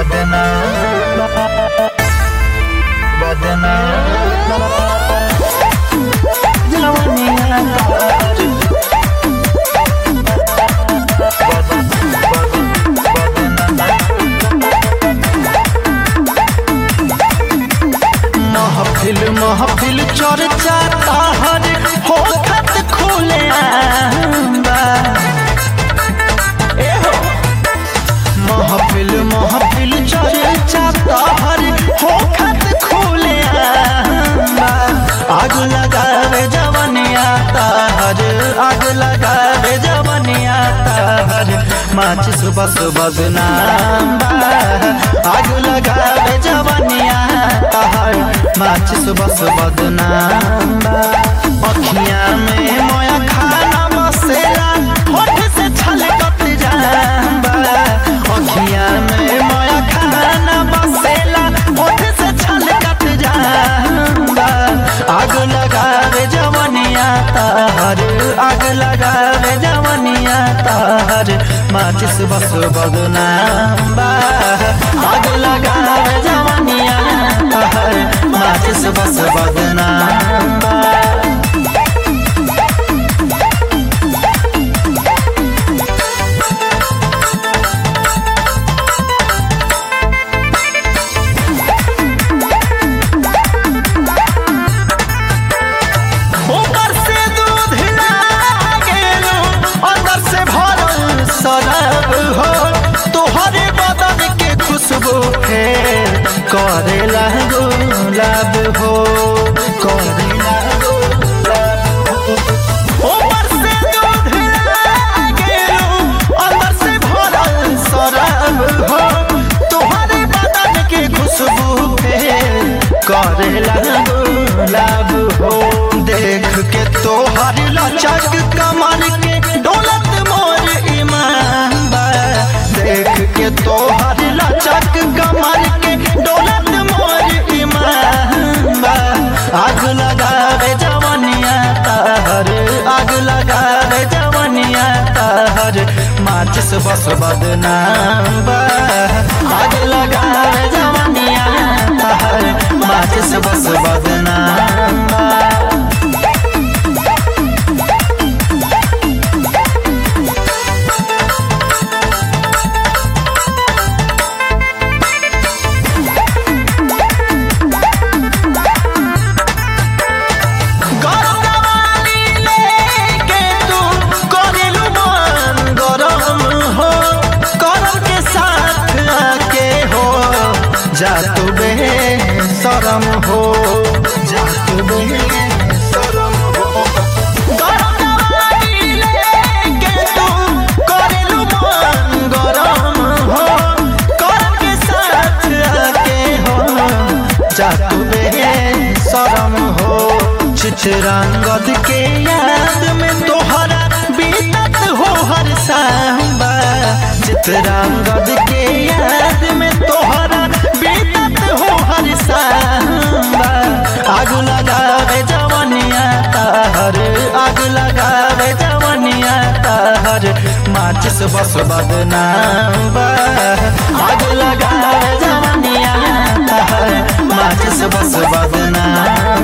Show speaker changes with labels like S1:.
S1: बदनाम बदनाम जवनिया तार महफिल महफिल चर्चा ताहर होखत खुले आंबा ए हो महफिल महफिल चर्चा ताहर होखत खुले आंबा आग लगावे जवनिया ताहर आग लगावे जवनिया ताहर माचिस बस बदनाम बा आग लगावे जवनिया ताहर माचिस बस बदनाम बा अखियां में मोया खाना बसेला होठ से छलकत जाबा अखियां में मोया खाना बसेला होठ से छलकत जाबा आग लगावे जवनिया ताहर आग लगावे जवनिया ताहर माचिस बस बदनाम बा आग लगावे जवनिया ताहर माचिस बस बदनाम बा ऊपर से दूध लागेलो अंदर से भरल शराब हो तोहरे बदन के खुशबू फेर करेला गुलाब हो करेला गुलाब हो ऊपर से दूध लागेलो अंदर से भरल शराब हो तोहरे बदन के खुशबू फेर करेला गुलाब हो देख के तोहर लचक कमर के डोलत मोर ईमान बा देख के तोहर लचक कमर के डोलत मोर ईमान बा आग लगावे जवनिया ताहर आग लगावे जवनिया ताहर माचिस बस बदनाम बा आग लगावे जवनिया ताहर माचिस बस बदनाम बा गरमवाली लेके तू करेलू मन गरम हो करम के साथ आके हो जा तू बे शरम हो जा तू बे शरम हो गरमवाली लेके तू करेलू मन गरम हो करम के साथ आके हो जा तू बे शरम हो चित्रंगद के याद में तोहरा बीतत हो हर सांबा चित्रंगद के याद में तोहरा बीतत हो हर सांबा आग लगावे जवनिया ताहर आग लगावे जवनिया ताहर माचिस बस बदनाम बा आग लगावे जवनिया ताहर माचिस बस बदनाम